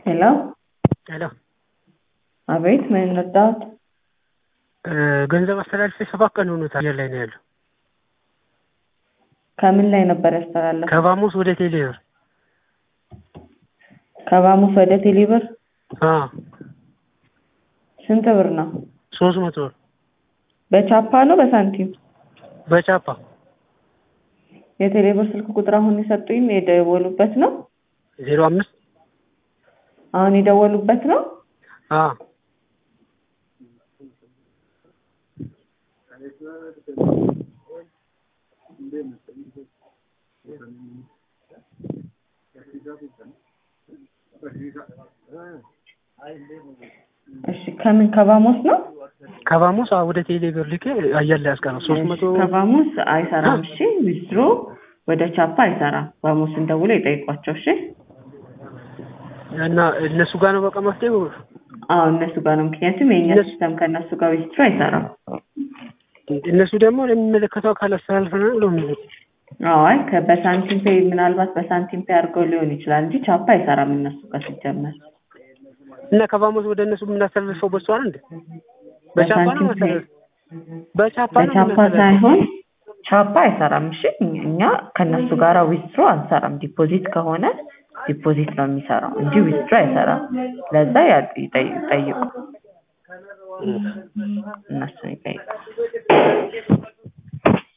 ሄሎ ሄሎ አቤት ምን ረዳት? ገንዘብ አስተላልፌ ሰባት ቀን ሆኖታል። አየር ላይ ነው ያለው። ከምን ላይ ነበር ያስተላለፈው? ከባሙስ ወደ ቴሌ ብር። ከባሙስ ወደ ቴሌብር አዎ ስንት ብር ነው? ሶስት መቶ ብር በቻፓ ነው በሳንቲም? በቻፓ የቴሌብር ስልክ ቁጥር አሁን የሰጡኝ የደወሉበት ነው? ዜሮ አምስት አሁን የደወሉበት ነው? አዎ እሺ ከምን ከባሞስ ነው? ከባሙስ አዎ ወደ ቴሌ ብር ልኬ አየር ላይ ያስቀረው ሶስት መቶ ከባሙስ አይሰራም። እሺ ዊዝድሮ ወደ ቻፓ አይሰራም። ባሙስን ደውሎ ይጠይቋቸው። እሺ እና እነሱ ጋር ነው በቃ መፍትሄው። አዎ እነሱ ጋር ነው። ምክንያቱም የእኛ እነሱ- ሲስተም ከእነሱ ጋር ዊዝድሮ አይሰራም። እነሱ ደግሞ ለሚመለከተው አካል አስተላልፈናል ብለው የሚሉት አዎ አይ ከ- በሳንቲም ፔይ ምናልባት በሳንቲም ፔይ አድርገው ሊሆን ይችላል እንጂ ቻፓ አይሰራም እነሱ ጋር ሲጀመር። እና ከባሙስ ወደ እነሱ የምናስተላልፈው በሷ ነው እንዴ? በቻፓ ነው በሳንቲም ፔይ መሰለህ? በቻፓ ነው በቻፓ የምናስተላልፈው። ሳይሆን ቻፓ አይሰራም። እሺ እኛ ከእነሱ ጋር ዊዝድሮ አንሰራም። ዲፖዚት ከሆነ ዲፖዚት ነው የሚሰራው እንጂ ዊዝድሮ አይሰራም። ለዛ ያ- ይጠይ- ይጠይቁ እነሱን ይጠይቁ።